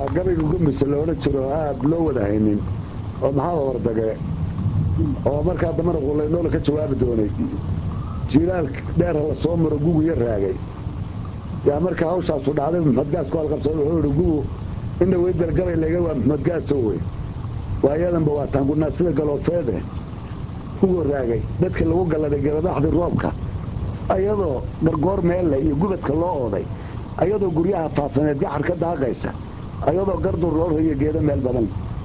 gabayga gumbisa loodhan jiro oo aada loo wada haynin oo maxaa wardage oo markaa dambana qullaydhoola ka jawaabi doonay jilaal dheerha la soo maro gugu ya raagay yaa markaa hawshaasu dhacday maxmedgaasku halqabsada wuxuu ihi gugu ina weydal gabay layga waa maxmedgaaso wey waayadanba waa taangunaa sida galoofeede ugu raagay dadka lagu galladay gabadaxdii roobka ayadoo gargoor meelle iyo gubadka loo ooday ayadoo guryaha faafaneed gaxar ka daaqaysa ayadoo gardur loo rayo geedo meel badan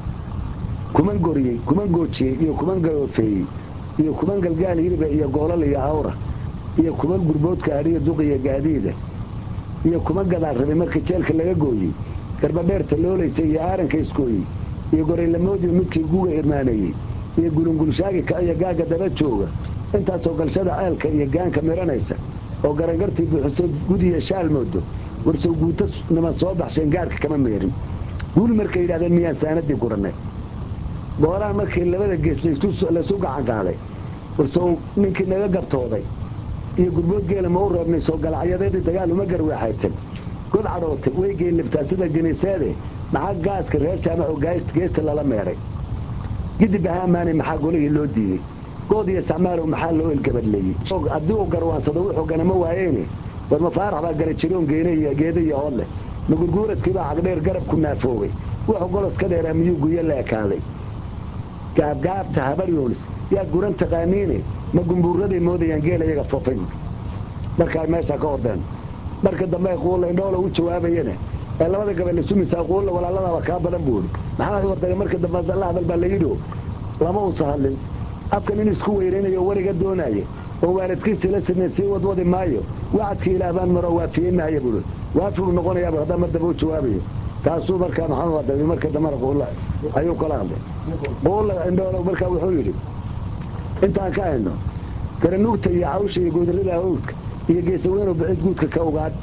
kuman goriyey kuman goojiyey iyo kuman galoofeeyey iyo kuman galgaal hiriba iyo goolal iyo awra iyo kuman gurboodka adhiya duqiya gaadiida iyo kuman gadaal rabay marka jeelka laga gooyey garbadheerta loolaysa iyo aaranka iskooyey iyo goraylamoodii midkii guga irmaaneeyey iyo gulungulshaagi ka iyo gaagga daba jooga intaasoo galshada ceelka iyo gaanka miranaysa oo garangartii buuxiso gudiya shaal moodo warsow guuta niman soo baxsheen gaarhka kama meerin guul markay yidhahdeen miyaan saanadii gurannay goolaan markii labada gees laysu gacan qaaday warsow ninkii naga gabtooday iyo gurbood geela ma u reebnay soo galacyadeedii dagaal uma garweexaysan god cadhootay way geellibtaa sida giniseede maxaa gaaska reer jaamaco geesta lala meeray gidib aha ammaanay maxaa golihii loo diiday good iyo sacmaalow maxaa loo ilgabadleeyey haddii uu garwaansado wuxuu ganama waayeyne war mafaarax baa gala jiroon geeda iyo ood leh ma gurguuradkiibaa cagdheer garab ku naafoogay wuxuu golos ka dheeraa miyuu guyo la ekaaday gaabgaabta habaryoolis yaad guran taqaaniine ma gumbuuraday moodayaan geel iyaga foofay markaa meeshaa ka ordeen marka dambe quullaindhoola u jawaabayana ee labada gabal isumisaa quulla walaaladaaba kaa badan buuhi maxaa wardaga marka dambe la hadal baa layidhi lama uusa hadlin afkan in isku weyraynayo wariga doonaaye oo waalidkiisii la sidnay sii wadwadi maayo wacadkii ilaah baan maro waafiyey maayo buui waafi buu noqonayaaba haddaa mar dambe u jawaabayo taasuu markaa maxamed wadabi marka dambena quulla ayuu kala hadlay quulla indhoolo markaa wuxuu yidhi intaan ka hayno garanuugta iyo cawsha iyo goodarrada awdka iyo geesaweynoo bixid guudka ka ogaad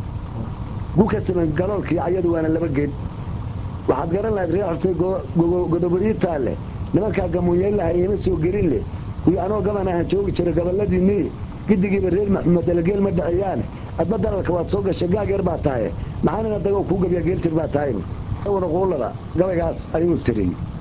gu ka siman galoolkii cayadu waana laba geed waxaad garan lahayd reer xusay godobo ii taalle nimankaa gamuunyayn laha iima soo gelin leh kuyo anoo gaban ahaan joogi jira gobolladiinnii giddigiiba reer maxmuud dalageel ma dhaceeyaane adba dalalka waad soo gashay gaag yar baa tahaye maxaanina dagoo kuu gabyaa geeljir baa tahay wada quullada gabaygaas ayuu tiriyey